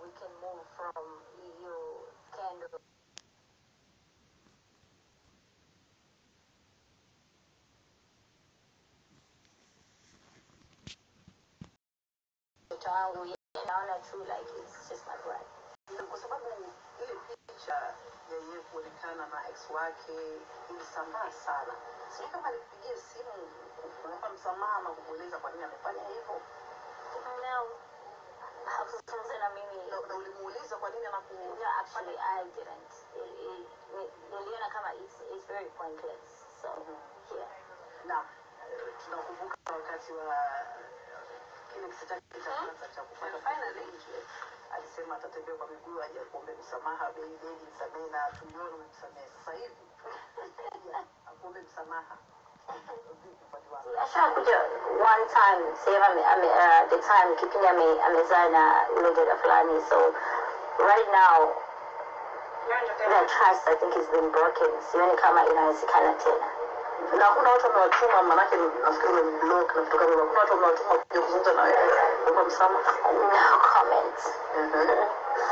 we can move from hiyo scandal mtoto wangu yeye naona tu like it's just my brother kwa sababu ile picha ya yeye kuonekana na ex wake ilisambaa sana. Sijui kama alipigia simu kumpa msamaha na kumweleza kwa nini amefanya hivyo, no hakuzungumza na mimi na na ulimuuliza kwa nini anaku no actually I didn't It- it- ni- niliona kama it's, it's very pointless so yeah na eh, tunakumbuka wakati wa kile kisa chake cha kwanza cha kufanya finally alisema atatembea kwa miguu aje akuombe msamaha bei bei msamehe na tuliona umemsamehe sasa hivi yeah, akuombe msamaha vipi upande wako ashakuja one time sehemu ame, ame, uh, the time kipindi ame, amezaa na yule dada fulani so right now that trust i think has been broken sioni kama inawezekana tena na hakuna watu wamewatuma manake nafikiri umemblock na vitu kama hivyo hakuna watu wamewatuma kuja kuzungumza na wewe kuomba msamaha no comment Mhm.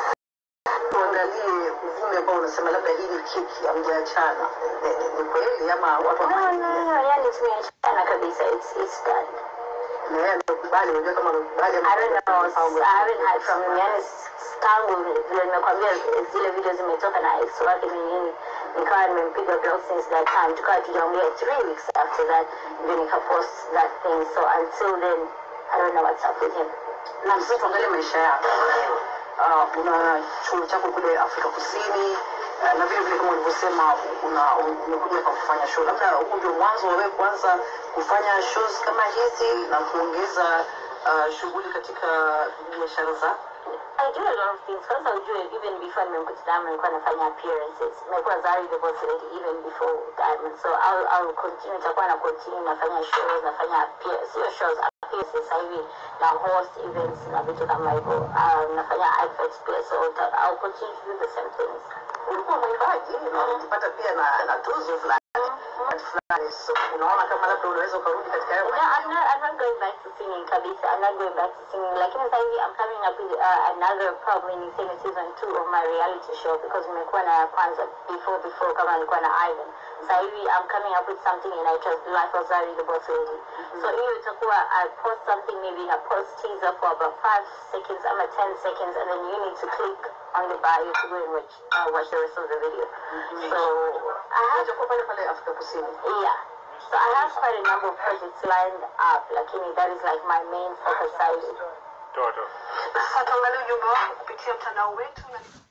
tuangalie uvumi ambao unasema labda hii ni kiki amjaachana Ni- ni- ni kweli ama watu no wa- no no yani tumeachana kabisa it's, it's done na yeye amekubali unajua kama amekubali ama- I don't know, I haven't heard from him. Yani tangu vile nimekwambia zile video zimetoka na ex wake ni nini, nikawa nimempiga block since that time, tukawa tujaongea three weeks after that, ndio nikapost that thing. So until then, I don't know what's up with him. na sasa tuangalie maisha yako uh, una chuo chako kule afrika kusini uh, na vile vile kama ulivyosema una- umekuja kwa kufanya show labda huu ndio mwanzo wa wewe kuanza kufanya shows kama hizi na kuongeza uh, shughuli katika biashara zako I do a lot of things. Kwanza ujue even before nimemkuta Diamond nilikuwa nafanya appearances. Nimekuwa Zari the Boss Lady even before Diamond. So I'll, I'll continue, nitakuwa na continue nafanya shows, nafanya appear, sio shows, appearances sasa hivi na host events na vitu kama hivyo. Um, nafanya adverts pia so nita- I'll continue to do the same things. ulikuwa mwimbaji na ulipata pia na, na tuzo fulani wakati fulani so unaona kama labda unaweza ukarudi katika hayo No, I'm not. I'm not going back to singing kabisa. I'm not going back to singing. Lakini sasa hivi I'm coming up with uh, another probably niseme season two of my reality show because nimekuwa na ya kwanza before before kama nilikuwa na Ivan. Sasa hivi I'm coming up with something inaitwa Life of Zari the Boss Lady. So hiyo itakuwa I post something maybe na post teaser for about five seconds ama ten seconds and then you need to click on the bio to go and watch uh, watch the rest of the video. So I have Utakuwa pale pale afrika kusini yeah. So I have quite a number of projects lined up, lakini that is like my main focus side. Toto. sasa tuangalie ujumbe wako kupitia mtandao wetu na